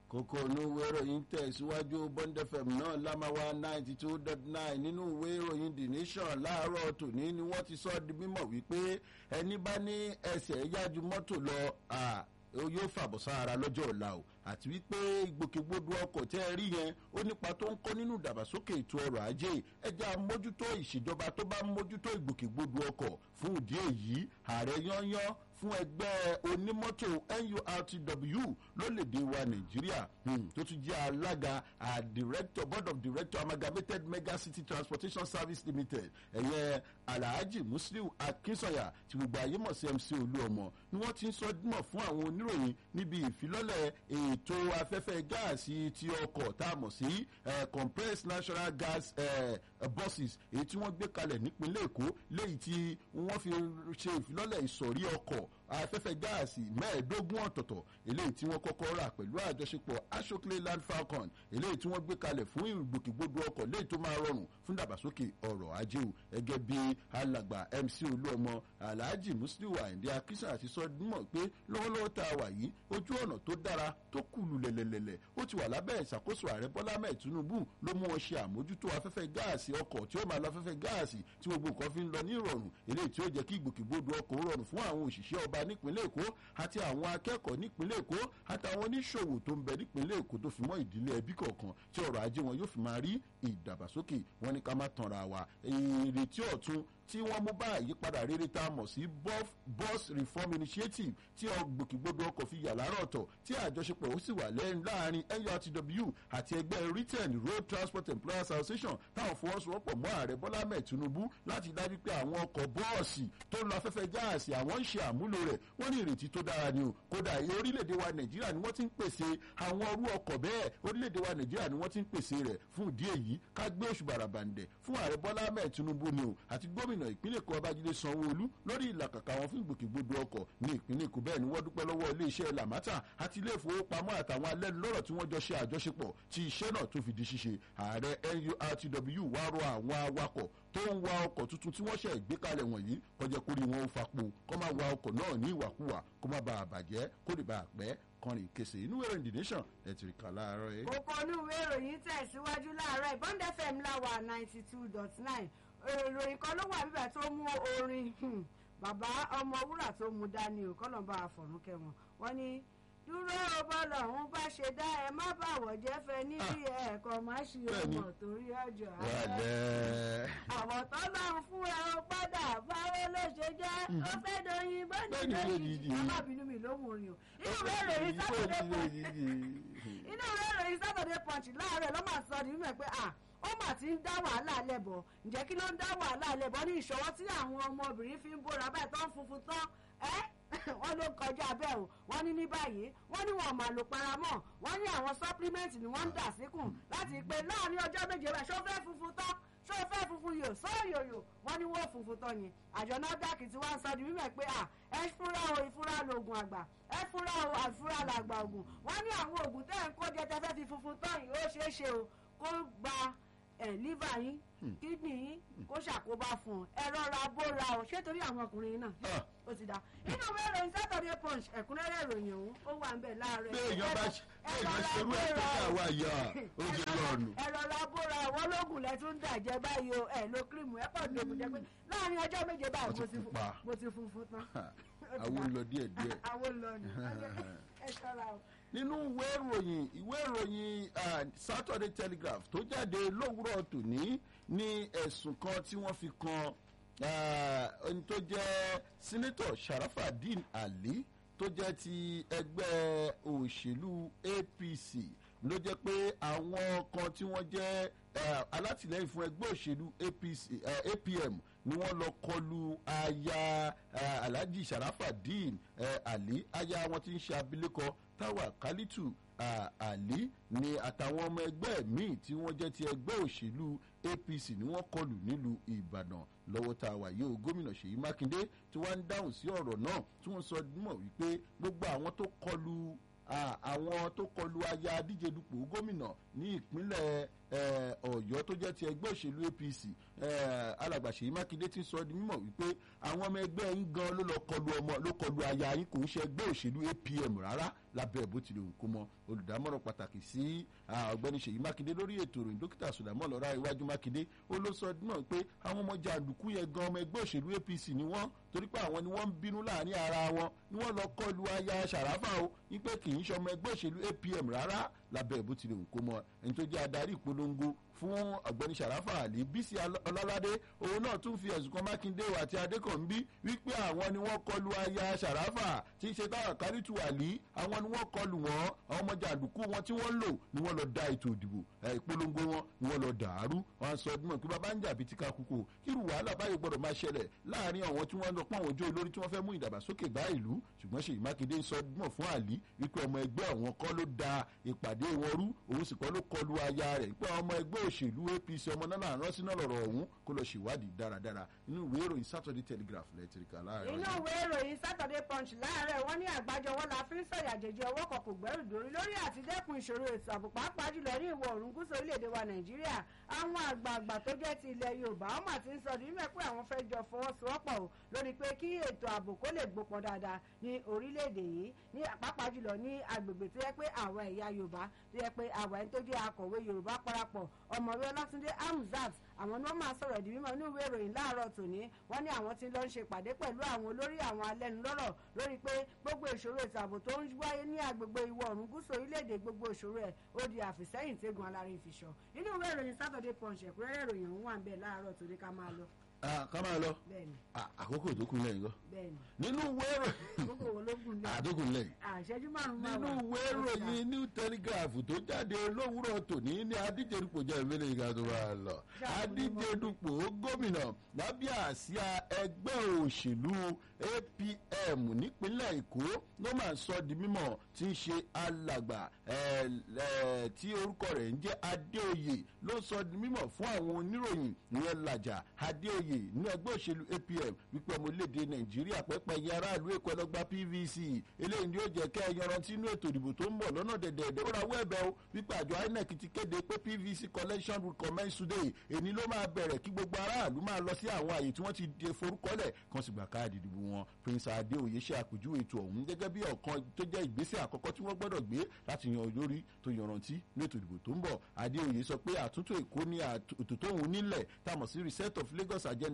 kókó inú ìwé ìròyìn tẹ̀síwájú bond fm náà lámáwá ninety two dot nine nínú ìwé ìròyìn the nation láàárọ̀ tòní ni wọ́n ti sọ di mímọ̀ wípé ẹni bá ní ẹsẹ̀ yájú mọ́tò lọ yóò fàbọ̀ sára lọ́jọ́ ọ̀la o àti wípé ìgbòkègbodò ọkọ̀ tẹ́ ẹ rí yẹn ó nípa tó ń kọ́ nínú ìdàgbàsókè ètò ọrọ̀ ajé ẹja mójútó ìṣèjọba tó bá mójútó ìgbòkègbodò ọkọ̀ fún ìdí èyí ààrẹ yányán fún ẹgbẹ́ onímọ́tò nurtw lólèdè wa nàìjíríà tó tún jẹ́ alága director board of director amalgamated mega city transportation service limited ẹ̀yẹ alhaji musliu akinsanya tí gbogbo ayé mọ̀ sí mc olúọmọ ni wọ́n ti ń sọ dímọ̀ fún àwọn oníròyìn níbi ìfilọ́lẹ̀ ètò afẹ́fẹ́ gáàsì ti ọkọ̀ tá a mọ̀ sí compressed natural gas uh, buses èyí tí wọ́n gbé kalẹ̀ nípínlẹ̀ èkó léyìí tí wọ́n fi ṣe ìfilọ́lẹ̀ ìsọ̀rí ọkọ̀ afẹ́fẹ́ gáàsì mẹ́ẹ̀ẹ́dógún ọ̀tọ̀ọ̀tọ̀ eléyìí tí wọ́n kọ́kọ́ rà pẹ̀lú àjọṣepọ̀ ashokle land falcon eléyìí tí wọ́n gbé kalẹ̀ fún ìgbòkègbodò ọkọ̀ léyìí tó máa rọrùn fún dàgbàsókè ọrọ̀ ajé o gẹ́gẹ́ bí alàgbà mc olúọmọ alhaji musliu ayinde akisan àti sọdúnmọ̀ pé lọ́wọ́lọ́wọ́ tá a wà yìí ojú ọ̀nà tó dára tó kùlù lẹ̀lẹ̀lẹ̀lẹ̀ ó ti wà lábẹ́ ìṣàkóso ààrẹ bọ́lá mẹ́ẹ̀ tinubu ló mú wọn ṣe àmójútó afẹ́fẹ́ gáàsì ọkọ̀ tí ó máa lọ afẹ́fẹ́ gáàsì tí gbogbo nǹkan fi ń lọ ní ìrọ̀rùn eléyìí tí ó jẹ́ kí ìgbòkègbodò ọkọ̀ rọrùn fún àwọn òṣìṣẹ́ ọba nípínlẹ̀ èkó àti àwọn akẹ́kọ̀ọ́ nípínlẹ̀ èkó àtàwọn oníṣòwò tó ń bẹ nípínlẹ̀ èkó tó fi mọ́ ìdílé ẹbí kọ̀ọ̀kan tí ọrọ̀ ajé wọn yóò fi máa rí ìdàgbàsókè wọn ní ká má tanra wa ìrètí ọ̀tun tí wọ́n mú bá àyípadà rere tá a mọ̀ sí bus reform initiative tí ọgbòkègbodò ọkọ̀ fi yà láàárọ̀ ọ̀tọ̀ tí àjọṣepọ̀ ó sì wà lẹ́yìn láàrin nurtw àti ẹgbẹ́ written road transport employers association táwọn fọwọ́sowọ́pọ̀ mọ́ ààrẹ bọ́lá mẹ́ẹ̀ tinubu láti dájú pé àwọn ọkọ̀ bọ́ọ̀sì tó ń lọ afẹ́fẹ́ gáàsì àwọn ń ṣe àmúlò rẹ̀ wọ́n ní ìrètí tó dára ni o kódà orílẹ̀-èdè wa nàìjíríà ni wọ́n ti ń pèsè àwọn ọrú ọkọ̀ bẹ́ẹ̀ orílẹ̀-èdè wa nàìjíríà ni wọ́n ti ń pèsè rẹ̀ fún ìdí èyí ká gbé oṣù bàràbàǹdẹ̀ fún ààrẹ bọ́lá mẹ́ẹ̀ tinubu ni o àti gómìnà ìpínlẹ̀ èkó babájídé sanwó-olú lórí ìlàkàkà wọn fún ìgbòkègbodò ọkọ̀ ní ìpínlẹ̀ èkó bẹ́ẹ̀ ni wọ́n dúpẹ́ lọ́wọ́ iléeṣẹ́ lamata àti ilé ìfowópamọ́ àtàwọn alẹ́nulọ́rọ̀ tí wọ́n jọ ṣe àjọṣepọ̀ tí iṣẹ́ náà tó fi di ṣíṣe ààrẹ nurtw wá rọ àwọn awakọ̀ tó ń wa ọkọ̀ tuntun tí wọ́n ṣe ìgbékalẹ̀ wọ̀nyí kọjá kórì wọn ó fapò kọ́ máa wa ọkọ̀ náà ní ìwàkuwà kó má bàa bàjẹ́ kó lè bàa pẹ́ kọrin kése inú ìròyìn the nation ẹ ti rí kà láàárọ̀ yìí. kókó inú ìwé ìròyìn tẹ̀síwájú láàárọ̀ ìbọn fm láwà ninety two dot nine ìròyìn kan ló wà bíbẹ̀ tó mú orin bàbá ọmọ wúrà tó mú dání o kọ́nà bá a fọ̀rún kẹwọn wọ́n ní dúró bọ́lọ̀ ń bá ṣe dá ẹ má bàwọ̀ jẹ́ fẹ́ níbi ẹ̀ẹ̀kan má ṣe ọmọ torí ọjọ́ àárẹ̀. àwọn tó bá ń fún ẹ ó padà báwo ló ṣe jẹ́ ó fẹ́ doyin bọ́ọ̀dì lóyìn alábìínú mi ló mú orin o inú ìwé ìròyìn sátọ̀dẹ̀ punch inú ìwé ìròyìn sátọ̀dẹ̀ punch láàárẹ̀ ló máa sọ nínú ẹ̀ pé à ó mà ti ń dá wàhálà lẹ́bọ̀ ǹjẹ́ kí ló ń dá wàhálà lẹ́bọ̀ ní ìṣọwọ́ tí àwọn ọmọbìnrin fi ń bóra báyìí tó ń funfun tán ẹ́ wọ́n ló kọjá bẹ́ẹ̀ o wọ́n ní ní báyìí wọ́n ní wọn máa lò paramọ́ wọ́n ní àwọn supplement ni wọ́n ń dà síkùn láti pé láàrin ọjọ́ méje báyìí ṣó fẹ́ funfun tán ṣó fẹ́ funfun yò sọ́yòyò wọ́n ní wọ́n funfun tán yẹn àjọ NAFDAC tí wọ́n sọ di mímọ̀ pé à ẹ fúnra o ìfúra lògùn àgbà ẹ fúnra o àfúrà làgbà ògùn wọ́n ní àwọn ògùn tẹ́ ẹ̀ ń kó jẹ tẹ́ fẹ́ fi funfun tán yìí ó ṣeé ṣe o kó gba ẹ liver yín kídìní yín kó ṣàkóbá fún ọ ẹ rọra bóra o ṣé torí àwọn ọkùnrin náà ó ti dá inú ìwé ìròyìn Saturday Punch ẹ̀kúnrẹ́rẹ́ ìròyìn ọ̀hún ó wà ń bẹ̀ láàárọ̀ bí èèyàn bá ṣerú ẹ̀ tó dà wá yà ó ti lọ́ọ̀nù. ẹ rọra bóra àwọn ológun lẹ tún dà jẹ báyìí o ẹ lo kírímù ẹ pọ̀ ní ògùn jẹ pé láàrin ọjọ́ méje báyìí mo ti funfun tán. àwọn ń lọ díẹ̀ díẹ̀. àwọn ń lọ ní ẹ ṣọ́ra o nínú ìwé ìròyìn ìwé ìròyìn Saturday Telegraph tó jáde lówùúrọ̀ tòní ní ẹ̀sùn kan tí wọ́n fi kan ẹni tó jẹ́ sínítọ̀ Sharafadin Ali tó jẹ́ ti ẹgbẹ́ òṣèlú APC ló jẹ́ pé àwọn kan tí wọ́n jẹ́ alátìlẹ́yìn fún ẹgbẹ́ òṣèlú APC APM ni wọ́n lọ kọlu aya Alhaji Sharafadin Ali aya wọn tí ń ṣe abilékọ Táwà Kálítù Ali ni àtàwọn ọmọ ẹgbẹ́ míì tí wọ́n jẹ́ ti ẹgbẹ́ òṣèlú APC ni wọ́n kọlù nílùú Ìbàdàn lọ́wọ́ tá a wà yìí o gómìnà Ṣèyí Mákindé tí wọ́n ń dáhùn sí ọ̀rọ̀ náà tí wọ́n sọ mọ̀ wípé gbogbo àwọn tó kọlù àwọn tó kọlù aya díje dupò gómìnà ní ìpínlẹ̀ ọ̀yọ́ tó jẹ́ ti ẹgbẹ́ òṣèlú apc alàgbà ṣèyí mákindé ti sọ di mímọ̀ wípé àwọn ọmọ ẹgbẹ́ yín gan ló lọ kọlu ọmọ ló kọlu aya yín kò ń ṣe ẹgbẹ́ òṣèlú apm rárá lábẹ́ bó tilẹ̀ ń kó mọ olùdámọ̀ràn pàtàkì sí ọ̀gbẹ́ni ṣèyí mákindé lórí ètò ìròyìn dókítà sùdámọ̀ lọ́ra iwájú mákindé ó ló sọ náà pé àwọn ọmọ jàǹdùkú yẹn gan ọmọ ẹgbẹ́ òṣèlú apc ni wọ́n torí pé àwọn ni wọ́n ń bínú láàrin ara wọn ni wọ́n lọ kọlu aya ṣàráfà o wípé kì í ṣe ọmọ ẹgbẹ́ òṣèlú apm rárá lábẹ́ bó tilẹ̀ ń kó mọ ẹni tó jẹ́ adarí ìpolongo fún ọ̀gbẹ́ni sàràfà àlì bísí ọlọ́ládé òun náà tún fi ẹ̀sùn kan mákindé àti adékànbí wípé àwọn ni wọ́n kọlu aya sàràfà tí í ṣe táwọn kárìtù àlì àwọn ni wọ́n kọlu wọn àwọn ọmọ jàǹdùkú wọn tí wọ́n lò ni wọ́n lọ da ètò ìdìbò ìpolongo wọn ni wọ́n lọ dàrú wọn sọ ọdún náà pé bàbá ń jà bíi tíka kúkú kírù wàhálà báyìí gbọdọ̀ máa ṣẹlẹ̀ láàrin àwọn tí wọ́n lọ pọ́n àwọn ojú olórí tí wọ́n fẹ́ mú ìdàgbàsókè bá ìlú ṣùgbọ́n ṣèyí mákindé ń sọ ọdún náà fún àlì wípé ọmọ ẹgbẹ́ àwọn kọ́ ló da ìpàdé wọn rú òun sì kọ́ ló kọlu aya rẹ̀ pé ọmọ ẹgbẹ́ òṣèlú apc ọmọ náà rán sínú ọ̀rọ̀ ọ̀hún kó lọ ṣèwádìí dáradára inú ìwé ìròyìn saturday telegraph lẹ́tìrìkà láàárọ̀. inú ìwé ìròyìn saturday punch láàárọ̀ wọ́n ní àgbájọwọ́ la fi ń sọ̀yà jẹjẹ ọwọ́ kan kò gbẹ́rù dórí lórí àtidẹ́kun ìṣòro ètò ààbò pàápàá jùlọ ní ìwọ̀ oòrùn gúúsù orílẹ̀-èdè wa nàìjíríà àwọn àgbààgbà tó jẹ́ ti ilẹ̀ yorùbá wọ́n mà ti ń sọ ní mẹ́ pé àwọn fẹ́ jọ fọwọ́sowọ́pọ̀ o lórí pé kí ètò ààbò kó lè gbópọn dáadáa ní orílẹ̀-èdè yìí ní pàápàá jùlọ ní agbègbè tó yẹ pé àwọn ẹ̀yà yorùbá tó yẹ pé àwọn ẹni tó jẹ́ akọ̀wé yorùbá parapọ̀ ọmọwé ọlátúndé hamzat àwọn ni wọ́n máa sọ̀rọ̀ di mímọ́ inú ìwé ìròyìn láàárọ̀ tòní wọ́n ní àwọn tí ń lọ ń ṣe ìpàdé pẹ̀lú àwọn olórí àwọn alẹ́nulọ́rọ̀ lórí pé gbogbo ìṣòro ètò ààbò tó ń wáyé ní agbègbè ìwọ̀ oòrùn gúúsù orílẹ̀-èdè gbogbo ìṣòro ẹ̀ ó di àfìsẹ́yìn tẹ́gun alárin ìfìṣọ́ inú ìwé ìròyìn saturday punch ẹ̀kúnrẹ́rẹ́ ìròyìn ọ̀hún wà ń bẹ̀ láàárọ̀ tòní ká máa lọ. ká máa lọ bẹ́ẹ̀ni àkókò tó kún lẹ́yìn gan bẹ́ẹ̀ni nínú ìwé gbogbo wo ló gùn lẹ́yìn àdókùn lẹ́yìn àṣẹjú márùn-ún máa nínú ìwé ìròyìn new telegraph tó jáde lówùúrọ̀ tòní ní adíjedupò jẹ́ ìmẹ́lẹ̀ ìgbà tó bá lọ adíjedupò gómìnà lábẹ́ àsíá ẹgbẹ́ òṣèlú apm nípínlẹ̀ èkó ló máa sọ di mímọ̀ tí ń ṣe alàgbà tí orúkọ rẹ̀ ń jẹ́ adéoyè ló sọ di mímọ̀ fún àwọn oníròyìn ìyẹn làjà adéoyè ní ẹgbẹ́ òṣèlú apm wípé ọmọ orílẹ̀-èdè nàìjíríà pẹ́pẹ́ yẹn aráàlú èkó ẹlọ́gbà pvc eléyìí ni ó jẹ́ kẹ́ ẹ yanrantí inú ètò ìdìbò tó ń bọ̀ lọ́nà dẹ̀dẹ̀ẹ̀dẹ̀ ó rawọ́ ẹ̀bẹ̀ o wípé àjọ inec ti kéde pé pvc collection will commence today èní ló máa bẹ̀rẹ̀ kí gbogbo aráàlú máa lọ sí àwọn àyè tí wọ́n ti de forúkọlẹ̀ kan sì gbà káàdì ìdìbò wọn prince adéoyè ṣe àpèjúwe ètò ọ̀hún gẹ́gẹ́ bí ọ̀kan tó jẹ́ ìgbésẹ̀ àkọ́kọ́ tí wọ́n gbọ́dọ̀ gbé láti yan olórí tó yanrantí ní ètò ìdìbò tó ń bọ̀ adéoyè sọ pé àtúntò èkó ní ètò tóun nílẹ̀ tá a mọ̀ sí reset of lagos agenda